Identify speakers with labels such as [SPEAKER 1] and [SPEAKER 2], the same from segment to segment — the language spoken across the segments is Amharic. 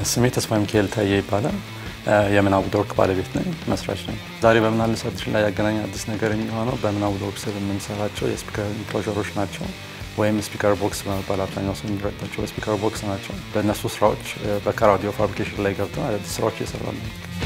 [SPEAKER 1] ስሜ ተስፋ ሚካኤል ታዬ ይባላል። የምናቡ ወርክ ባለቤት ነኝ፣ መስራች ነኝ። ዛሬ በምናለ ሰርችን ላይ ያገናኝ አዲስ ነገር የሚሆነው በምናቡ ወርክ ስር የምንሰራቸው የስፒከር ኢንክሎዥሮች ናቸው ወይም ስፒከር ቦክስ በመባል አብዛኛው ሰው የሚረዳቸው ስፒከር ቦክስ ናቸው። በእነሱ ስራዎች በካር አውዲዮ ፋብሪኬሽን ላይ ገብተን አዳዲስ ስራዎች እየሰራ ነው።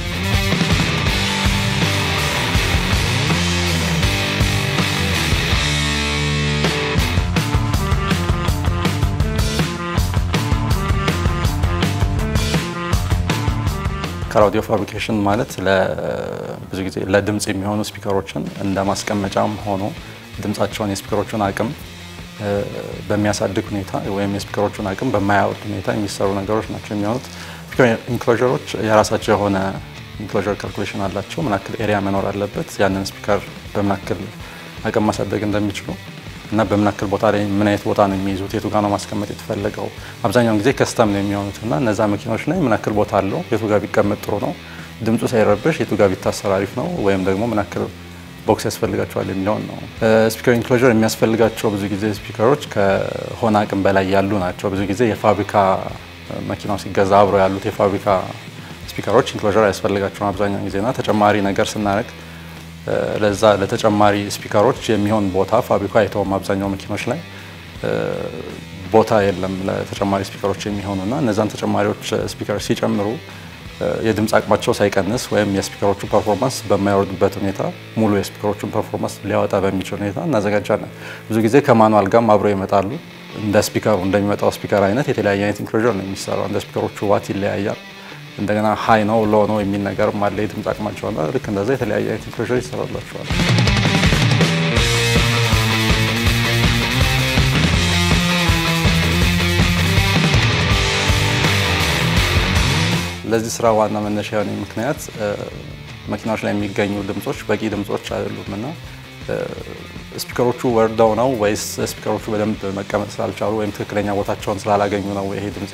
[SPEAKER 1] ካር አውዲዮ ፋብሪኬሽን ማለት ብዙ ጊዜ ለድምፅ የሚሆኑ ስፒከሮችን እንደ ማስቀመጫም ሆኖ ድምፃቸውን የስፒከሮቹን አቅም በሚያሳድግ ሁኔታ ወይም የስፒከሮቹን አቅም በማያወርድ ሁኔታ የሚሰሩ ነገሮች ናቸው የሚሆኑት። ስፒከር ኢንክሎዥሮች የራሳቸው የሆነ ኢንክሎዥር ካልኩሌሽን አላቸው። ምን ያክል ኤሪያ መኖር አለበት፣ ያንን ስፒከር በምን ያክል አቅም ማሳደግ እንደሚችሉ እና በምን ያክል ቦታ ላይ ምን አይነት ቦታ ነው የሚይዙት፣ የቱ ጋር ነው ማስቀመጥ የተፈለገው። አብዛኛውን ጊዜ ከስተም ነው የሚሆኑት እና እነዛ መኪኖች ላይ ምን ያክል ቦታ አለው፣ የቱ ጋር ቢቀመጥ ጥሩ ነው፣ ድምፁ ሳይረብሽ የቱ ጋር ቢታሰር አሪፍ ነው፣ ወይም ደግሞ ምን ያክል ቦክስ ያስፈልጋቸዋል የሚለውን ነው። ስፒከር ኢንክሎዥር የሚያስፈልጋቸው ብዙ ጊዜ ስፒከሮች ከሆነ አቅም በላይ ያሉ ናቸው። ብዙ ጊዜ የፋብሪካ መኪናው ሲገዛ አብረው ያሉት የፋብሪካ ስፒከሮች ኢንክሎዥር ያስፈልጋቸውን አብዛኛውን ጊዜና ተጨማሪ ነገር ስናደርግ ለዛ ለተጨማሪ ስፒከሮች የሚሆን ቦታ ፋብሪካ አይተውም። አብዛኛው መኪኖች ላይ ቦታ የለም ለተጨማሪ ስፒከሮች የሚሆኑና እነዛን ተጨማሪዎች ስፒከር ሲጨምሩ የድምፅ አቅማቸው ሳይቀንስ ወይም የስፒከሮቹ ፐርፎርማንስ በማይወርድበት ሁኔታ ሙሉ የስፒከሮቹን ፐርፎርማንስ ሊያወጣ በሚችል ሁኔታ እናዘጋጃለን። ብዙ ጊዜ ከማኑዋል ጋርም አብረው ይመጣሉ። እንደ ስፒከሩ እንደሚመጣው ስፒከር አይነት የተለያየ አይነት ኢንክሎዥር ነው የሚሰራው። እንደ ስፒከሮቹ ዋት ይለያያል። እንደገና ሀይ ነው ሎ ነው የሚል ነገርም አለ የድምፅ አቅማቸውና ልክ እንደዛ የተለያየ አይነት ኢንክሎዥር ይሰራላቸዋል። ለዚህ ስራ ዋና መነሻ የሆነ ምክንያት መኪናዎች ላይ የሚገኙ ድምጾች በቂ ድምጾች አይደሉም እና ስፒከሮቹ ወርደው ነው ወይስ ስፒከሮቹ በደንብ መቀመጥ ስላልቻሉ ወይም ትክክለኛ ቦታቸውን ስላላገኙ ነው ይሄ ድምጽ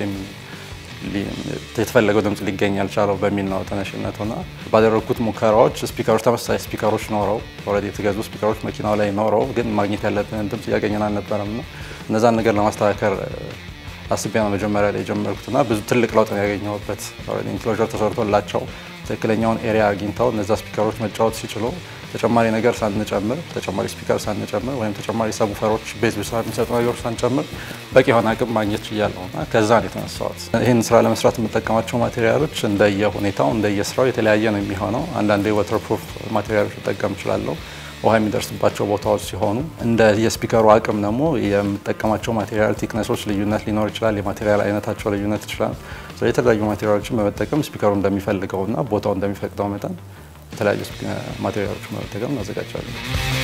[SPEAKER 1] የተፈለገው ድምጽ ሊገኝ ያልቻለው በሚል ነው ተነሽነቱና ባደረግኩት ሙከራዎች ስፒከሮች ተመሳሳይ ስፒከሮች ኖረው ኦልሬዲ የተገዙ ስፒከሮች መኪናው ላይ ኖረው ግን ማግኘት ያለብንን ድምጽ እያገኘን አልነበረም እና እነዛን ነገር ለማስተካከል አስቤ ነው መጀመሪያ ላይ የጀመርኩትና ብዙ ትልቅ ለውጥ ነው ያገኘሁበት። ኢንክሎዥር ተሰርቶላቸው ትክክለኛውን ኤሪያ አግኝተው እነዛ ስፒከሮች መጫወት ሲችሉ ተጨማሪ ነገር ሳንጨምር ተጨማሪ ስፒከር ሳንጨምር ወይም ተጨማሪ ሰቡፈሮች ቤዝ ብቻ የሚሰጡ ነገሮች ሳንጨምር በቂ የሆነ አቅም ማግኘት ችያለሁ እና ከዛ ነው የተነሳሁት። ይህን ስራ ለመስራት የምጠቀማቸው ማቴሪያሎች እንደየ ሁኔታው እንደየስራው የተለያየ ነው የሚሆነው። አንዳንዴ ወተር ፕሩፍ ማቴሪያሎች ልጠቀም እችላለሁ ውሃ የሚደርስባቸው ቦታዎች ሲሆኑ እንደ የስፒከሩ አቅም ደግሞ የምጠቀማቸው ማቴሪያል ቲክነሶች ልዩነት ሊኖር ይችላል። የማቴሪያል አይነታቸው ልዩነት ይችላል። የተለያዩ ማቴሪያሎችን በመጠቀም ስፒከሩ እንደሚፈልገውና ቦታው እንደሚፈቅደው መጠን የተለያዩ ማቴሪያሎችን በመጠቀም እናዘጋጃለን።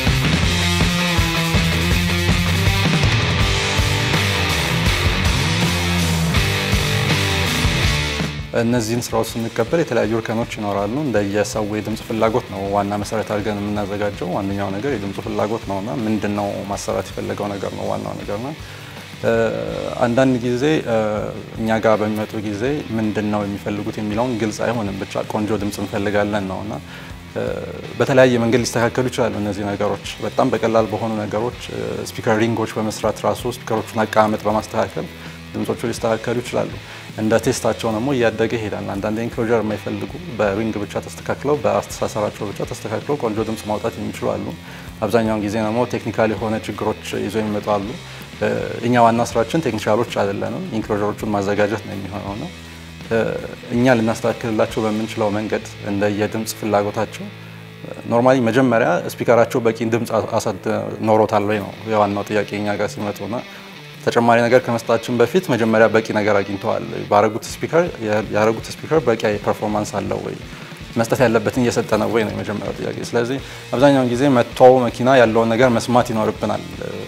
[SPEAKER 1] እነዚህን ስራዎች ስንቀበል የተለያዩ እርከኖች ይኖራሉ። እንደየሰው የድምፅ ፍላጎት ነው ዋና መሰረት አድርገን የምናዘጋጀው። ዋነኛው ነገር የድምፁ ፍላጎት ነውና ምንድን ነው ማሰራት የፈለገው ነገር ነው ዋናው ነገር ነው። አንዳንድ ጊዜ እኛ ጋር በሚመጡ ጊዜ ምንድን ነው የሚፈልጉት የሚለውን ግልጽ አይሆንም። ብቻ ቆንጆ ድምፅ እንፈልጋለን ነው እና በተለያየ መንገድ ሊስተካከሉ ይችላሉ። እነዚህ ነገሮች በጣም በቀላል በሆኑ ነገሮች ስፒከር ሪንጎች በመስራት ራሱ ስፒከሮቹን አቀማመጥ በማስተካከል ድምጾቹ ሊስተካከሉ ይችላሉ። እንደ ቴስታቸው ደግሞ እያደገ ይሄዳል። አንዳንድ ኢንክሎዥር የማይፈልጉ በሪንግ ብቻ ተስተካክለው በአስተሳሰራቸው ብቻ ተስተካክለው ቆንጆ ድምፅ ማውጣት የሚችሉ አሉ። አብዛኛውን ጊዜ ደግሞ ቴክኒካል የሆነ ችግሮች ይዞ የሚመጡ አሉ። እኛ ዋና ስራችን ቴክኒሻሎች አይደለንም፣ ኢንክሎዥሮቹን ማዘጋጀት ነው የሚሆነው ነው እኛ ልናስተካክልላቸው በምንችለው መንገድ እንደ የድምፅ ፍላጎታቸው ኖርማሊ መጀመሪያ ስፒከራቸው በቂ ድምፅ ኖሮታል ወይ ነው የዋናው ጥያቄ እኛ ጋር ሲመጡና ተጨማሪ ነገር ከመስጣችን በፊት መጀመሪያ በቂ ነገር አግኝተዋል ባረጉት ስፒከር ያረጉት ስፒከር በቂ ፐርፎርማንስ አለው ወይ መስጠት ያለበትን እየሰጠ ነው ወይ ነው የመጀመሪያው ጥያቄ። ስለዚህ አብዛኛውን ጊዜ መጥተው መኪና ያለውን ነገር መስማት ይኖርብናል።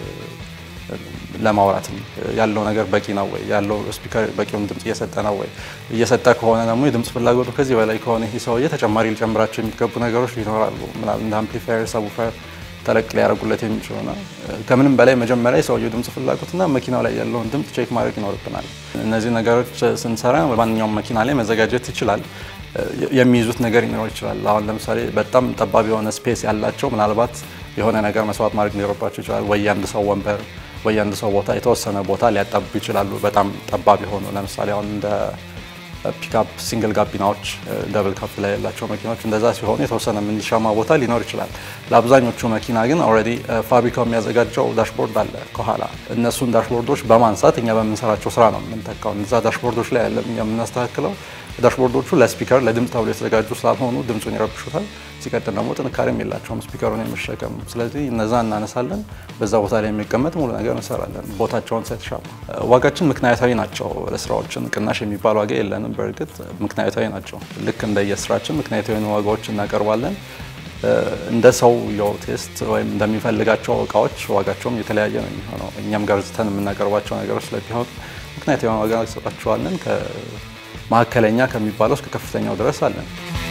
[SPEAKER 1] ለማውራትም ያለው ነገር በቂ ነው ወይ ያለው ስፒከር በቂውን ድምፅ እየሰጠ ነው ወይ እየሰጠ ከሆነ ደግሞ የድምፅ ፍላጎቱ ከዚህ በላይ ከሆነ ይህ ሰውዬ ተጨማሪ ሊጨምራቸው የሚገቡ ነገሮች ይኖራሉ። ምናምን እንደ አምፕሊፋየር፣ ሰቡፈር ተለቅ ሊያደርጉለት የሚችሉና ከምንም በላይ መጀመሪያ የሰውየው ድምፅ ፍላጎትና መኪናው ላይ ያለውን ድምፅ ቼክ ማድረግ ይኖርብናል። እነዚህ ነገሮች ስንሰራ ማንኛውም መኪና ላይ መዘጋጀት ይችላል። የሚይዙት ነገር ሊኖር ይችላል። አሁን ለምሳሌ በጣም ጠባብ የሆነ ስፔስ ያላቸው ምናልባት የሆነ ነገር መስዋዕት ማድረግ ሊኖርባቸው ይችላል። ወይ አንድ ሰው ወንበር ወይ አንድ ሰው ቦታ የተወሰነ ቦታ ሊያጣብቡ ይችላሉ። በጣም ጠባብ የሆኑ ለምሳሌ አሁን እንደ ፒክአፕ ሲንግል ጋቢናዎች፣ ደብል ካፕ ላይ ያላቸው መኪናዎች እንደዛ ሲሆኑ የተወሰነ የምንሻማ ቦታ ሊኖር ይችላል። ለአብዛኞቹ መኪና ግን ኦልሬዲ ፋብሪካው የሚያዘጋጀው ዳሽቦርድ አለ ከኋላ። እነሱን ዳሽቦርዶች በማንሳት እኛ በምንሰራቸው ስራ ነው የምንተካው። እዛ ዳሽቦርዶች ላይ ያለ የምናስተካክለው ዳሽቦርዶቹ ለስፒከር ለድምፅ ተብሎ የተዘጋጁ ስላልሆኑ ድምፁን ይረብሹታል። ሲቀጥል ደግሞ ጥንካሬም የላቸውም ስፒከሩን የመሸከም። ስለዚህ እነዛ እናነሳለን፣ በዛ ቦታ ላይ የሚቀመጥ ሙሉ ነገር እንሰራለን። ቦታቸውን ሳይተሻማ ዋጋችን ምክንያታዊ ናቸው። ለስራዎችን ቅናሽ የሚባል ዋጋ የለንም። በእርግጥ ምክንያታዊ ናቸው። ልክ እንደየስራችን ምክንያታዊ ዋጋዎች እናቀርባለን። እንደ ሰው የው ቴስት ወይም እንደሚፈልጋቸው እቃዎች ዋጋቸውም የተለያየ ነው የሚሆነው። እኛም ገርዝተን የምናቀርባቸው ነገሮች ስለሚሆኑ ምክንያታዊ ዋጋ እንሰጣቸዋለን። መካከለኛ ከሚባለው እስከ ከፍተኛው ድረስ አለን።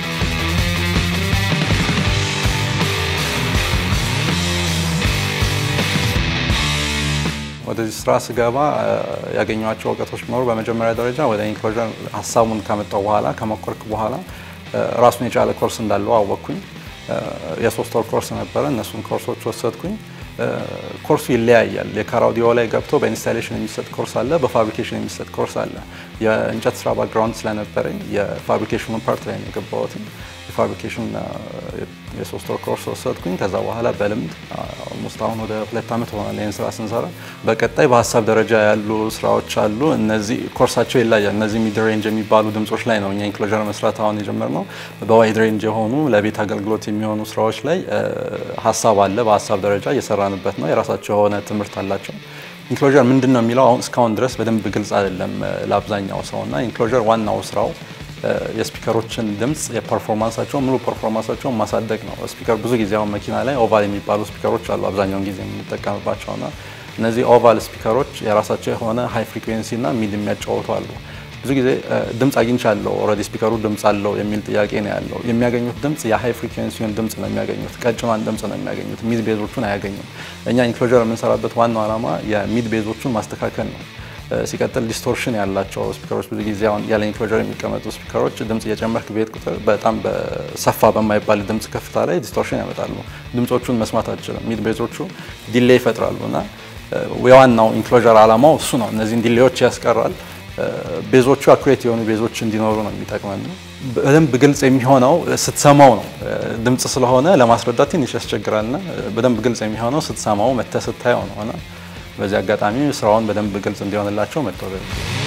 [SPEAKER 1] ወደዚህ ስራ ስገባ ያገኟቸው እውቀቶች ቢኖሩ በመጀመሪያ ደረጃ ወደ ኢንክሎዥን ሀሳቡን ከመጣው በኋላ ከሞከርክ በኋላ ራሱን የቻለ ኮርስ እንዳለው አወቅኩኝ። የሶስት ወር ኮርስ ነበረ። እነሱን ኮርሶች ወሰድኩኝ። ኮርሱ ይለያያል። የካር አውዲዮ ላይ ገብቶ በኢንስታሌሽን የሚሰጥ ኮርስ አለ፣ በፋብሪኬሽን የሚሰጥ ኮርስ አለ። የእንጨት ስራ ባክግራውንድ ስለነበረኝ የፋብሪኬሽኑ ፓርት ላይ ነው የገባሁት። የፋብሪኬሽን የሶስት ወር ኮርስ ወሰድኩኝ። ከዛ በኋላ በልምድ ኦልሞስት አሁን ወደ ሁለት ዓመት ሆናል ይህን ስራ ስንሰራ። በቀጣይ በሀሳብ ደረጃ ያሉ ስራዎች አሉ። እነዚህ ኮርሳቸው ይለያል። እነዚህ ሚድ ሬንጅ የሚባሉ ድምጾች ላይ ነው እኛ ኢንክሎዥር መስራት አሁን የጀመርነው። በዋይድ ሬንጅ የሆኑ ለቤት አገልግሎት የሚሆኑ ስራዎች ላይ ሀሳብ አለ። በሀሳብ ደረጃ እየሰራንበት ነው። የራሳቸው የሆነ ትምህርት አላቸው። ኢንክሎዥር ምንድን ነው የሚለው አሁን እስካሁን ድረስ በደንብ ግልጽ አይደለም ለአብዛኛው ሰው እና ኢንክሎዥር ዋናው ስራው የስፒከሮችን ድምፅ የፐርፎርማንሳቸውን ሙሉ ፐርፎርማንሳቸውን ማሳደግ ነው። ስፒከር ብዙ ጊዜ አሁን መኪና ላይ ኦቫል የሚባሉ ስፒከሮች አሉ አብዛኛውን ጊዜ የምንጠቀምባቸውና እነዚህ ኦቫል ስፒከሮች የራሳቸው የሆነ ሃይ ፍሪኩዌንሲ እና ሚድ የሚያጫወቱ አሉ። ብዙ ጊዜ ድምፅ አግኝቻለሁ ኦልሬዲ ስፒከሩ ድምፅ አለው የሚል ጥያቄ ነው ያለው። የሚያገኙት ድምፅ የሃይ ፍሪኩዌንሲውን ድምፅ ነው የሚያገኙት፣ ቀጭኗን ድምፅ ነው የሚያገኙት። ሚድ ቤዞቹን አያገኙም። እኛ ኢንክሎዥር የምንሰራበት ዋናው ዓላማ የሚድ ቤዞቹን ማስተካከል ነው። ሲቀጥል ዲስቶርሽን ያላቸው ስፒከሮች ብዙ ጊዜ አሁን ያለ ኢንክሎዥር የሚቀመጡ ስፒከሮች ድምፅ እየጨመርክ ቤት ቁጥር በጣም በሰፋ በማይባል ድምፅ ከፍታ ላይ ዲስቶርሽን ያመጣሉ። ድምፆቹን መስማት አችልም። ሚድ ቤዞቹ ዲሌይ ይፈጥራሉ እና የዋናው ኢንክሎዥር ዓላማው እሱ ነው። እነዚህን ዲሌዮች ያስቀራል። ቤዞቹ አኩሬት የሆኑ ቤዞች እንዲኖሩ ነው የሚጠቅመን። በደንብ ግልጽ የሚሆነው ስትሰማው ነው። ድምፅ ስለሆነ ለማስረዳት ትንሽ ያስቸግራልና በደንብ ግልጽ የሚሆነው ስትሰማው መተህ ስታየው ነው እና በዚህ አጋጣሚ ስራውን በደንብ ግልጽ እንዲሆንላቸው መጥቶ